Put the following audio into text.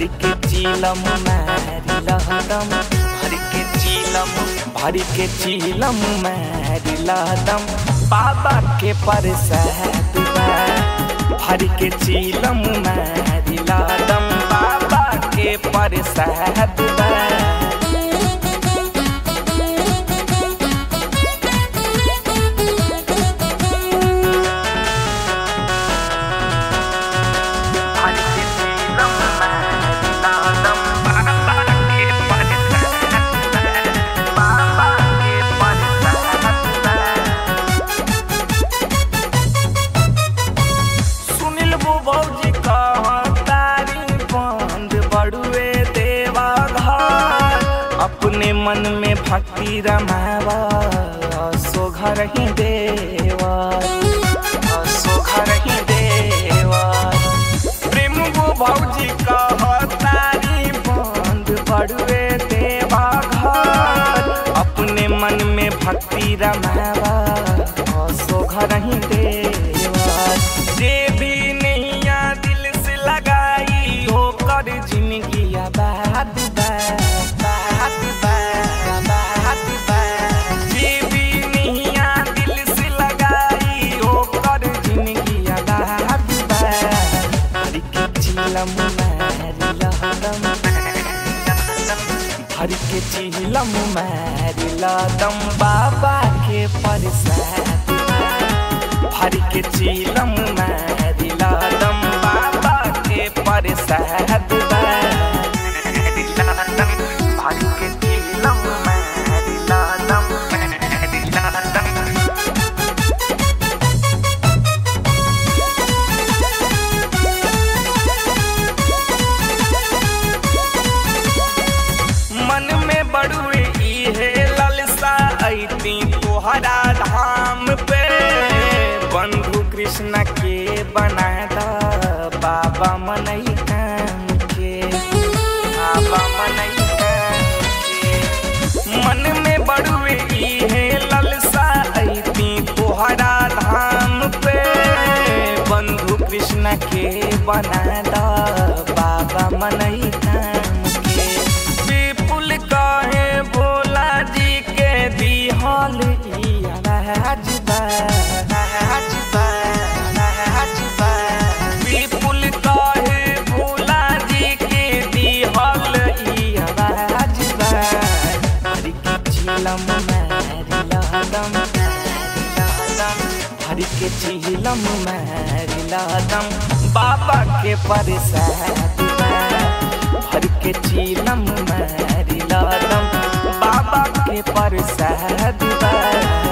भर के चीलम मैरी लहदम भर के चीलम भर के चीलम मैरी लहदम बाबा के परसाद बा भर के चीलम मैरी लहदम बाबा के परसाद बा भर के चीलम मैरी लहदम बाबा के परसाद बा बाबा के परसाद बा सुनिल वो भौजी तारी बंद बड़ुए देवा घर अपने मन में भक्ति रमावा सो घर ही देवा सो घर ही देवा प्रेम वो भौजी तारी बंद बड़ुए देवा घर अपने मन में भक्ति रमावा सो घर ही देवा जे भी नैया दिल से लगाई हो कर जिंदगी आबाद बा बात बा बात बा जे भी नैया दिल से लगाई हो कर जिंदगी आबाद बा हर के चिलम मारी लहदम हर के चिलम मारी लहदम बाबा के परसाद बा भर के चीलम मैरी लादम बाबा के परसाद बा भर के चीलम मैरी लादम मैरी लादम मन में बड़ुए इहे ललसा ऐती तोहरा धाम पे बंधु कृष्ण के बनादा बाबा मनई काम के बाबा मनई काम के मन में बड़ुए इहे ललसा ऐती तोहरा धाम पे बंधु कृष्ण के बनादा बाबा मनई काम के विपुल कहे भोला जी के दिहल राजबा राजबा राजबा विपुल कहे भोला जी के दिहल राजबा हरि के चिलम मैरी लहदम हरि के चिलम मैरी लहदम बाबा के परसाद बा भर के चीलम मैरी लादम बाबा के परसाद बा